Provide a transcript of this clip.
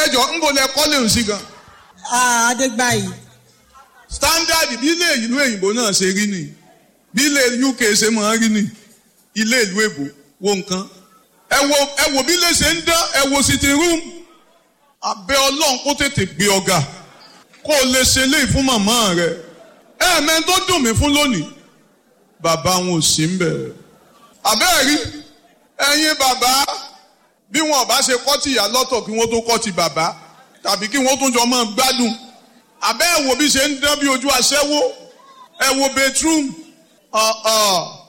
ẹjọ ń bò lẹ kọ́lé òun sí gan. Ah, Adégbàyí. standard bí ilé ìlú òyìnbó náà ṣe rí ni bí ilé UK ṣe máa rí ni ilé ìlú èbó wo nǹkan ẹ wo ẹ wo bí ilé ṣe ń dán ẹ wo sitting room abẹ́ ọlọ́run kó tètè gbé ọ̀gá kó o lè ṣe léyìí fún màmá rẹ ẹ mẹ́rin tó dùn mí fún lónìí bàbá wọn ò sí ń bẹ̀ abẹ́ẹ̀ rí ẹ̀yin bàbá bí wọn ò bá ṣe kọ́ ti ìyá lọ́tọ̀ kí wọ́n tó kọ́ ti bàbá tàbí kí wọ́n tún jọ máa gbádùn abẹ́ ẹ̀ wo bí ṣe ń dán bí ojú aṣẹ́wó ẹ̀ wo bedroom ọ̀ọ̀